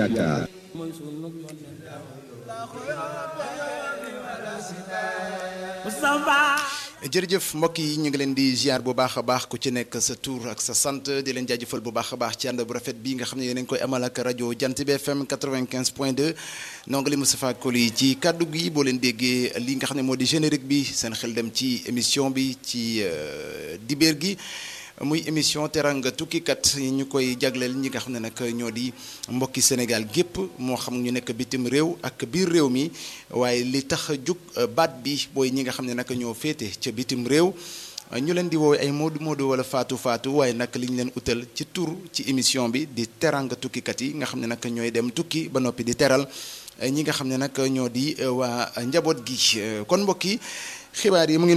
Dakar. jërëjëf mbokk yi ñu ngi leen di ziar bu baax a baax ku ci nekk sa tur ak sa sant di leen jaajëfal bu baax a baax ci ànd bu rafet bi nga xam ne yéen a ngi koy amal ak rajo Jant bi FM 95 point 2 nongali Moustapha Koli ci kàddu gi boo leen déggee li nga xam ne moo di générique bi seen xel dem ci émission bi ci dibeer gi muy émission teranga tukkikat yi ñu koy jagleel ñi nga xam ne nag ñoo di mbokki Sénégal gépp moo xam ñu nekk bitim réew ak biir réew mi waaye li tax a jug baat bi booy ñi nga xam ne nag ñoo féete ca bitim réew ñu leen di woowee ay moodu moodu wala faatu faatu waaye nag li ñu leen utal ci tur ci émission bi di teranga tukkikat yi nga xam ne nag ñooy dem tukki ba noppi di teral ñi nga xam ne nag ñoo di waa njaboot gi kon mbokk yi xibaar yi mu ngi